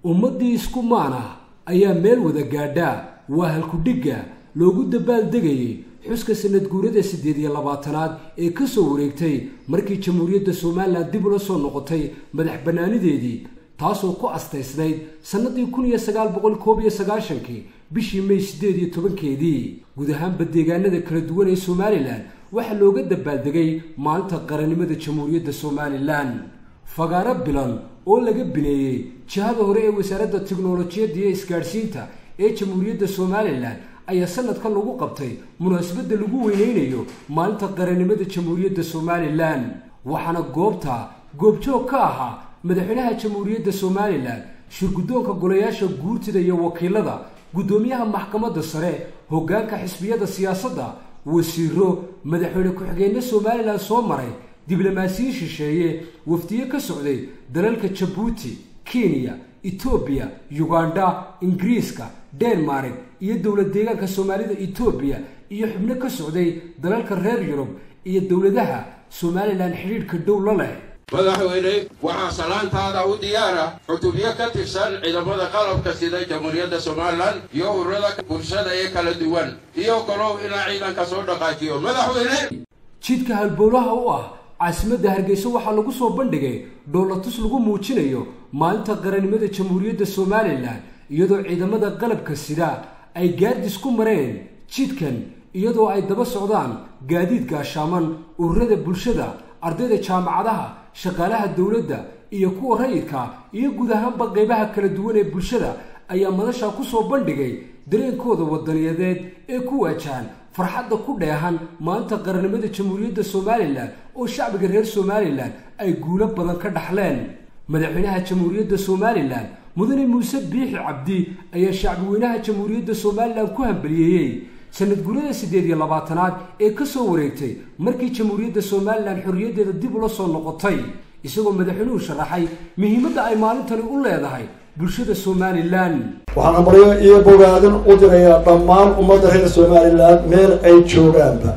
ummaddii isku maana ayaa meel wada gaadha waa halkudhigga loogu dabaaldegayay xuska sanad guurada siddeed iyo labaatanaad ee ka soo wareegtay markii jamhuuriyadda somalilan dib ula soo noqotay madax bannaanideedii taasoo ku astaysnayd sannadii kun iyo sagaal boqol koob iyo sagaashankii bishii may siddeed iyo tobankeedii guud ahaanba deegaanada kala duwan ee somalilan waxaa looga dabaaldegay maalinta qarannimada jamhuuriyadda somalilan fagaaro bilan oo laga bineeyey jihada hore ee wasaaradda tiknolojiyadda iyo isgaadhsiinta ee jamhuuriyadda somalilan ayaa sanadkan lagu qabtay munaasabadda lagu weyneynayo maalinta qarannimada jamhuuriyadda somalilan waxaana goobta goobjoog ka ahaa madaxweynaha jamhuuriyadda somalilan shirguddoonka golayaasha guurtida iyo wakiilada guddoomiyaha maxkamadda sare hoggaanka xisbiyada siyaasadda wasiiro madaxweyne ku-xigeenna somalilan soo maray diblomaasiyin shisheeye wafdiye ka socday dalalka jabuuti kenya etoobiya yugandha ingiriiska denmark iyo dowlad deegaanka soomaalida etoobiya iyo xubno ka socday dalalka reer yurub iyo dowladaha somalilan xidhiidhka dhow la leh madaxweyne waxaa salaantaada u diyaara cutubyo ka tirsan ciidamada qalabka sida jamhuuriyadda somalilan iyo ururada bulshada ee kala duwan iyo kalow inaa ciidanka soo dhaqaajiyo madaxweyne jidka halbowlaha u ah caasimadda hargeysa waxaa lagu soo bandhigay dhoolatus lagu muujinayo maalinta qarannimada jamhuuriyadda somalilan iyadoo ciidamada qalabka sida ay gaardis ku mareen jidkan iyadoo ay daba socdaan gaadiid gaashaaman ururada bulshada ardayda jaamacadaha shaqaalaha dowladda iyo kuwa rayidka iyo guud ahaanba qeybaha kala duwan ee bulshada ayaa madasha ku soo bandhigay dareenkooda wadaniyadeed ee ku waajahan farxadda ku dheehan maanta qarannimada jamhuuriyadda somalilan oo shacbiga reer somalilan ay guulo badan ka dhaxleen madaxweynaha jamhuuriyadda somalilan mudane muuse biixi cabdi ayaa shacbiweynaha jamhuuriyadda somalilan ku hambaliyeeyey sanad guurada siddeed iyo labaatanaad ee ka soo wareegtay markii jamhuuriyadda somalilan xorriyaddeeda dib ula soo noqotay isagoo madaxweynuhu sharaxay muhiimadda ay maalintani u leedahay bulshada somalilan waxaan amaryo iyo bogaadin u dirayaa dhammaan ummadda reer somalilan meel ay joogaanba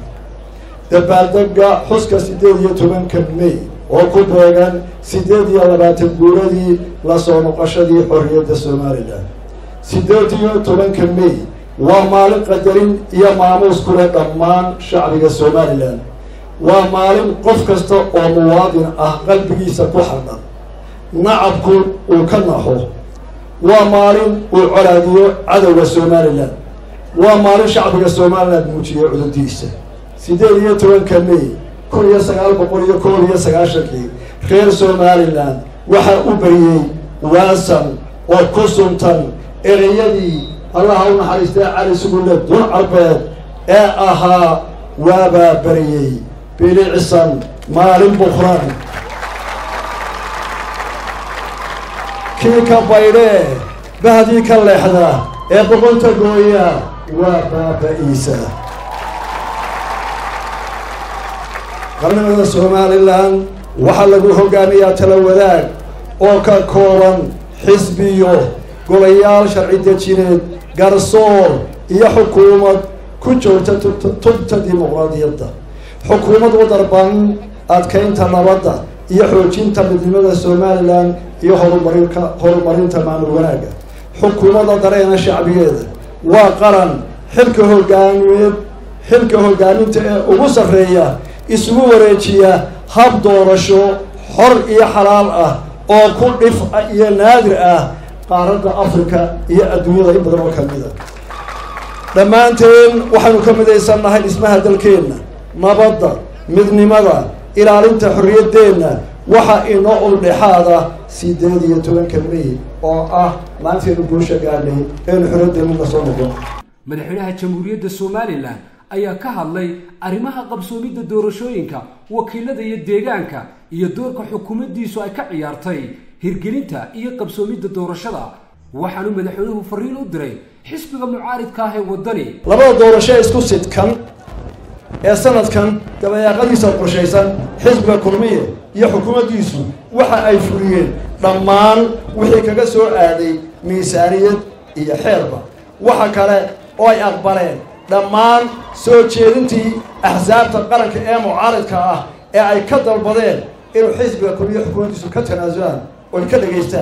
dabaaldega xuska siddeed iyo tobanka may oo ku beegan siddeed iyo labaatan guuradii la soo noqoshadii xorriyadda somalilan siddeed iyo tobanka may waa maalin qadarin iyo maamuus ku leh dhammaan shacbiga somalilan waa maalin qof kasta oo muwaadin ah qalbigiisa ku xadhan nacabku uu ka naxo waa maalin uu colaadiyo cadowga somalilan waa maalin shacbiga somalilan muujiyo cudurdiisa siddeed iyo tobanka may kun iyo sagaal boqol iyo koob iyo sagaashankii reer somalilan waxaa u beriyey waasan oo ku suntan ereyadii allaha u naxariistay cali sugulle dun carbeed ee ahaa waabaa beriyey bilicsan maalin bukran kii ka baydhee bahdii ka leexda ee boqonta gooya waa baaba-iisa qarnimada somalilan waxaa lagu hogaamiyaa tala wadaag oo ka kooban xisbiyo golayaal sharci dejineed garsoor iyo xukuumad ku joogta tubta dimuqraadiyadda xukuumad u darban adkeynta nabadda iyo xoojinta midnimada somalilan iyo horumarinka horumarinta maamul wanaagga xukuumadda dareena shacbigeeda waa qaran xilka hogaamiyeed xilka hogaaminta ee ugu sarreeya isugu wareejiya hab doorasho xor iyo xalaal ah oo ku dhif iyo naadir ah qaaradda africa iyo adduunyada in badan oo kamida dhammaanteen waxaynu ka midaysannahay dhismaha dalkeenna nabadda midnimada ilaalinta xorriyaddeenna waxa inoo uldhexaada siddeed iyo tobanka may oo ah maantaynu guusha gaadhnay eenu xorriyaddeenu ka soo noqon madaxweynaha jamhuuriyadda somalilan ayaa ka hadlay arrimaha qabsoomidda doorashooyinka wakiilada iyo deegaanka iyo doorka xukuumaddiisu ay ka ciyaartay hirgelinta iyo qabsoomidda doorashada waxaanu madaxweynuhu fariin u diray xisbiga mucaaridka ah ee waddani labada doorasho isku sidkan ee sanadkan dabayaaqadiisa qorshaysan xisbiga kulmiye iyo xukuumaddiisu waxa ay fuliyeen dhammaan wixii kaga soo aaday miisaaniyad iyo xeerba waxa kale oo ay aqbaleen dhammaan soo jeedintii axsaabta qaranka ee mucaaridka ah ee ay ka dalbadeen inuu xisbiga kulmiye xukuumaddiisu ka tanaasulaan oy ka dhegaystaan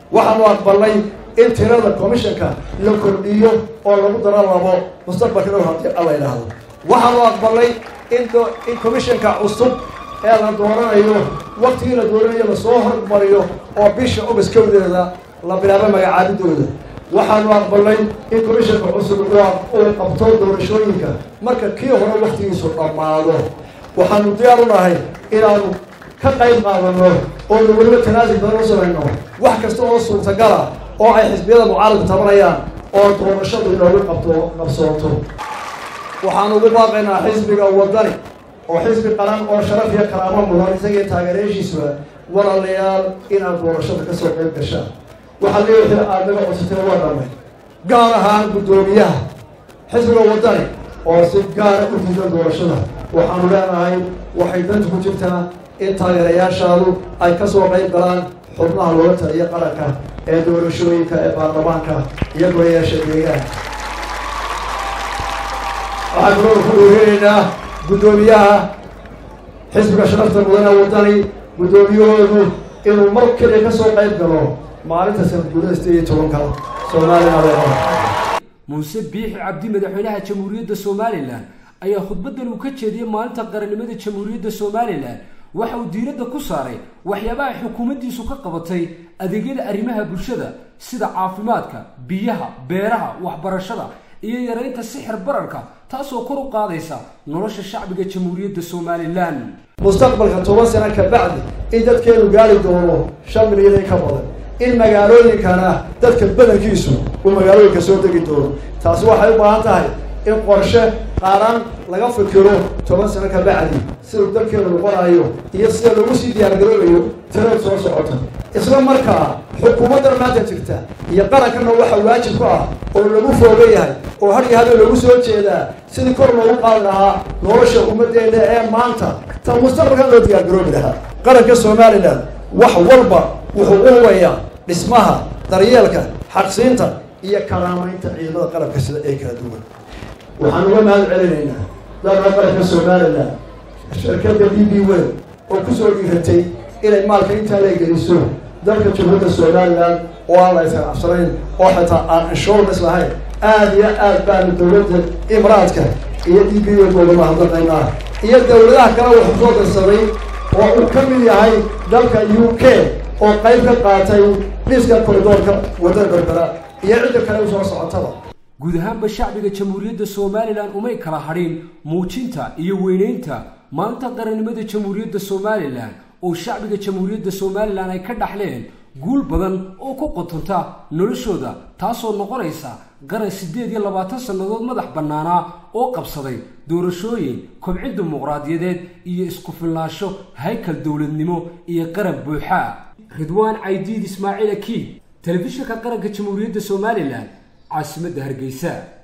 waxaanu aqbalnay in tirada commissionka la kordhiyo oo lagu daro labo mustaqbalka dhow haddii alla yidhaahdo waxaanu aqbalnay in in commissionka cusub ee la dooranayo waktigii la dooranayo lasoo hormariyo oo bisha ogast kowdeeda la bilaabo magacaabidooda waxaanu aqbalnay in commissionka cusub uu qabto doorashooyinka marka kii hore waktigiisu dhammaado waxaanu diyaar u nahay inaanu ka qayb qaadano oonu weliba tanaasul badan u samayno wax kasta oo suurtagala oo ay xisbiyada mucaaradka tabanayaan oo doorashadu inoogu qabto qabsooto waxaan ugu baaqaynaa xisbiga wadani oo xisbi qaran oo sharaf iyo karaamo mudan isagii taageerayaashiisuba walaalayaal inaad doorashada ka soo qayb gashaan waxaa leeyahay aad naga codsatay waa dhamay gaar ahaan guddoomiyaha xisbiga wadani oo si gaara u diidan doorashada waxaanu leenahay waxay danta ku jirtaa in taageerayaashaadu ay ka soo qayb galaan xubnaha looga taliya qaranka ee doorashooyinka ee baarlamaanka iyo golayaasha deegaanka waxaan kaloo ku dhoorinaynaa guddoomiyaha xisbiga sharafta mudane wadani guddoomiyahoodu inuu mar keliya ka soo qayb galo maalinta sanadguurada sideed iyo tobanka soomaalina muuse biixi cabdi madaxweynaha jamhuuriyadda somalilan ayaa khudbadan uu ka jeediyey maalinta qarannimada jamhuuriyadda somalilan waxa uu diiradda ku saaray waxyaabaha xukuumaddiisu ka qabatay adeegyada arrimaha bulshada sida caafimaadka biyaha beeraha waxbarashada iyo yaraynta sixir bararka taasoo kor u qaadaysa nolosha shacbiga jamhuuriyadda somalilan mustaqbalka toban sano ka bacdi in dadkeenu gaari doono shan milyan in ka badan in magaalooyinkana dadka badankiisu uu magaalooyinka soo degi doono taasi waxay u baahan tahay in qorshe qaaraan laga fikiro toban sano ka bacdi siduu dalkeenu noqonayo iyo sida lagu sii diyaargaroobayo tirada soo socota isla markaa xukuumaddan maanta jirta iyo qarankana waxa waajib ku ah oo lagu fooga yahay oo har iyo habeen lagu soo jeedaa sidii kor loogu qaadi lahaa nolosha ummaddeena ee maanta ta mustaqbalkan loo diyaargaroobi lahaa qaranka somalilan wax walba wuxuu u hubayaa dhismaha daryeelka xaqsiinta iyo karaamaynta ciidamada qalabka sida ee kala duwan waxaan uga mahad celinaynaa dalka qaranka somalilan shirkadda d b wel oo kusoo dhiiratay inay maalka intaa la geliso dalka jamhuuriyadda somalilan oo aan la isqabsanayn oo xitaa aan insurance lahayn aada iyo aad baanu dowladda imraadka iyo d b wel uga mahadnaqaynaa iyo dowladaha kale wuxuu soo darsaday oo uu ka mid yahay dalka u k oo qayb ka qaatay dhiska koridoorka wadada berbera iyo cidda kale usoo socotaba guud ahaanba shacbiga jamhuuriyadda somalilan umay kala hadhin muujinta iyo weyneynta maanta qarannimada jamhuuriyadda somalilan oo shacbiga jamhuuriyadda somalilan ay ka dhaxleen guul badan oo ku qotonta noloshooda taasoo noqonaysa qaran siddeed iyo labaatan sannadood madax bannaanaa oo qabsaday doorashooyin kobcin dimuqraadiyadeed iyo isku filnaansho haykal dowladnimo iyo qaran buuxa ridwaan caydiid ismaaciil akiid telefishinka qaranka jamhuuriyadda somalilan caasimadda hargeysa